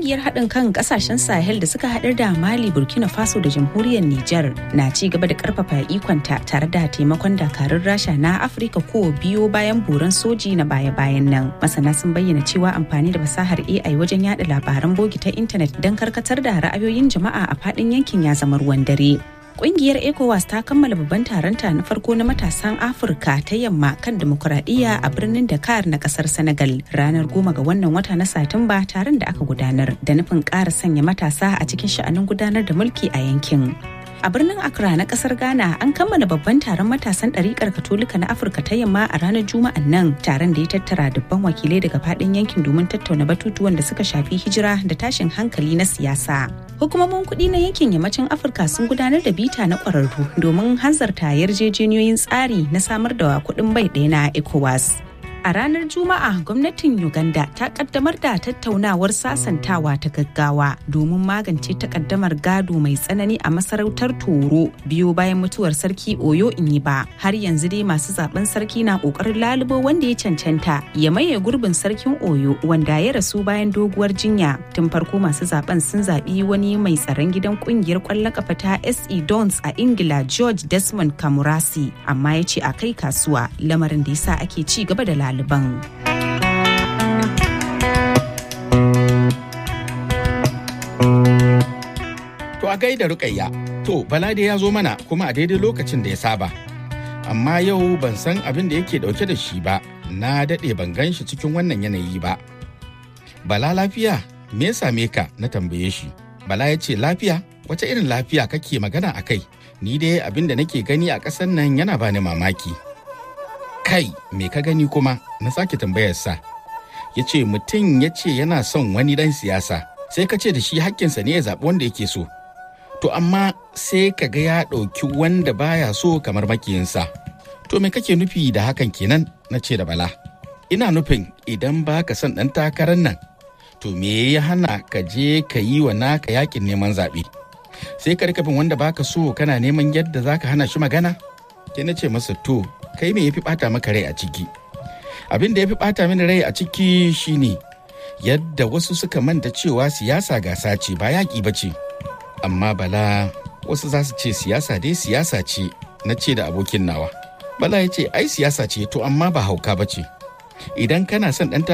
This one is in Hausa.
Kungiyar haɗin kan ƙasashen Sahel da suka haɗar da Mali, Burkina Faso da Jamhuriyar Nijar na ci gaba da ƙarfafa ikonta tare da taimakon dakarun Rasha na Afirka ko biyo bayan buran soji na baya-bayan nan. Masana sun bayyana cewa amfani da fasahar AI wajen yada labaran bogi ta intanet don karkatar da ra'ayoyin jama'a a faɗin yankin ya zama ruwan dare. Kungiyar ECOWAS ta kammala babban taronta na farko na matasan Afirka ta yamma kan demokuraɗiyya a birnin Dakar na ƙasar Senegal ranar goma ga wannan wata na Satumba taron da aka gudanar da nufin ƙara sanya matasa a cikin sha'anin gudanar da mulki a yankin. A birnin Accra na kasar Ghana an kammala babban taron matasan ɗariƙar Katolika na Afirka ta yamma a ranar Juma'an nan taron da ya tattara dubban wakilai daga faɗin yankin domin tattauna batutuwan da suka shafi hijira da tashin hankali na siyasa. Hukumomin kuɗi na yankin yammacin Afirka sun gudanar da bita na ƙwararru domin hanzarta yarjejeniyoyin tsari na samar da kuɗin bai ɗaya na ECOWAS. A ranar Juma'a gwamnatin Uganda ta kaddamar da tattaunawar sasantawa ta gaggawa domin magance takaddamar gado mai tsanani a masarautar Toro biyo bayan mutuwar sarki Oyo Inyiba. Har yanzu dai masu zaben sarki na kokarin lalubo wanda ya cancanta ya maye gurbin sarkin Oyo wanda ya rasu bayan doguwar jinya. Tun farko masu zaben sun zaɓi wani mai tsaron gidan kungiyar kwallon kafa ta SE Dons a Ingila George Desmond Kamurasi amma ya ce a kai kasuwa lamarin da yasa ake ci gaba da lalubo. ɗaliban. To a gaida rukayya, to Balade ya zo mana kuma a daidai lokacin da ya saba. Amma yau ban san abin da yake dauke da shi ba, na daɗe ban gan shi cikin wannan yanayi ba. Bala lafiya, me ya same ka na tambaye shi. Bala ya ce lafiya, wace irin lafiya kake magana a kai? Ni dai abin da nake gani a ƙasar nan yana bani mamaki. kai me ka gani kuma na sake tambayarsa ya ce mutum ya ce yana son wani dan siyasa sai ka ce da shi hakkinsa ne ya zaɓi wanda yake so to amma sai ka ga ya ɗauki wanda baya so kamar makiyinsa to me kake nufi da hakan kenan na ce da bala ina nufin idan ba ka son ɗan takarar nan to me ya hana ka je ka yi wa naka yakin neman zaɓe sai ka rikafin wanda baka so kana neman yadda za ka hana shi magana ke na ce masa to kai me yafi bata maka rai a ciki abin da yafi bata mini rai a ciki shine yadda wasu suka manta cewa siyasa gasa ce ba yaƙi ba ce amma bala wasu za su ce siyasa dai siyasa ce na ce da abokin nawa bala ya ce ai siyasa ce to amma ba hauka ba ce idan kana son ɗan